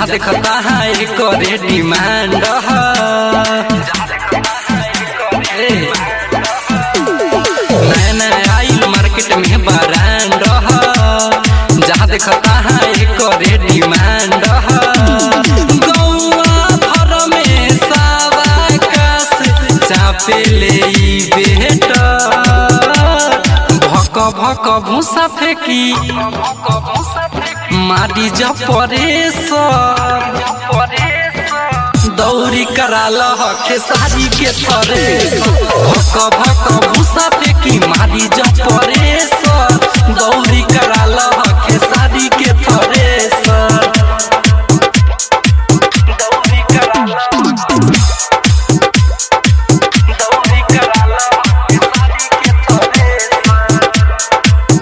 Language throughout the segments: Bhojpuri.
जहाँ देखता है करे डिमांड ए, नया नया आइल मार्केट में ब्रांड जहाँ देखता है करे डिमांड गौआ भर में सावा कास चापे ले ई बेटा भक भक भूसा फेंकी मारी जपरे सर दौरी कराल खेसारी के थरे भक भक भूसा फेंकी मारी जपरे सर दौरी कराल खेसारी के थरे सर दौरी कराल दौरी कराल खेसारी के थरे सर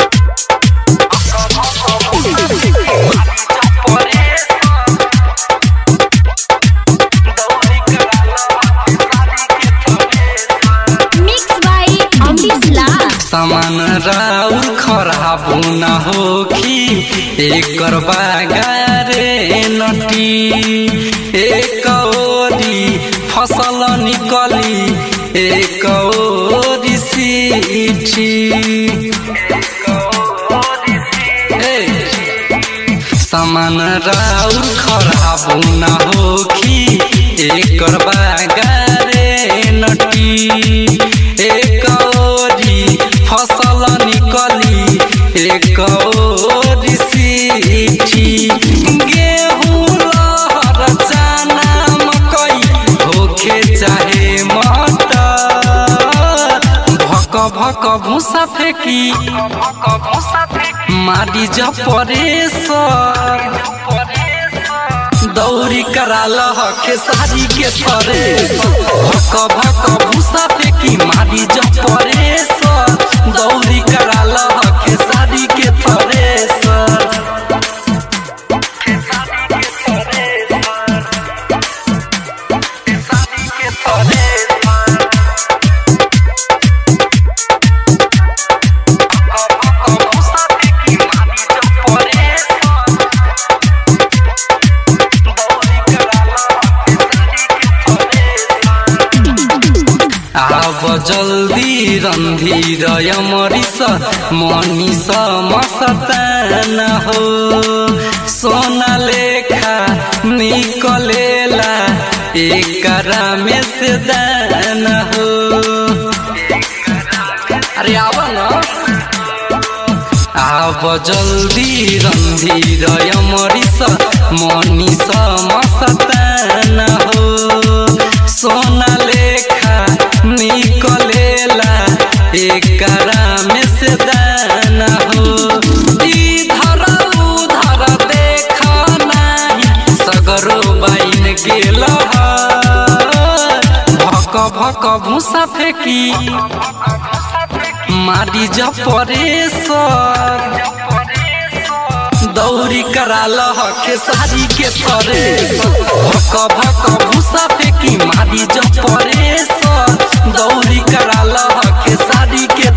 Mixed by Amrish Lal. सामान राउर खराब न होखी एकर बागारे नटी एक ओरी फसल निकली एक ओरी सीठी ए, सामान राउर खराब न होखी एकर बागारे नटी एक ओरी फसल निकली एक ओरी सीठी गेहूं लहर चना मकई होखे चाहे मटर भक भक भूसा फेंकी मारी जपरे सर दौरी कराल खेसारी के थरे भक भक भूसा फेंकी मारी जपरे सर दौरी कराल खेसारी के थरे सर आब जल्दी रंधीर यमरिस मनीष मस्तान हो सोना लेखा निकलेला एकरा में से दान हो अरे आव न आब जल्दी रंधीर यमरिस मनीष मस्तान हो सोना लेखा निकलेला एकरा में से दान हो इधर उधर देख नाही सगरो बाइन गेल भक भक भूसा फेंकी मारी जपरे सर दौरी कराल खेसारी के थरे भक भक भूसा फेंकी मारी जपरे सर दौरी कराल खेसारी के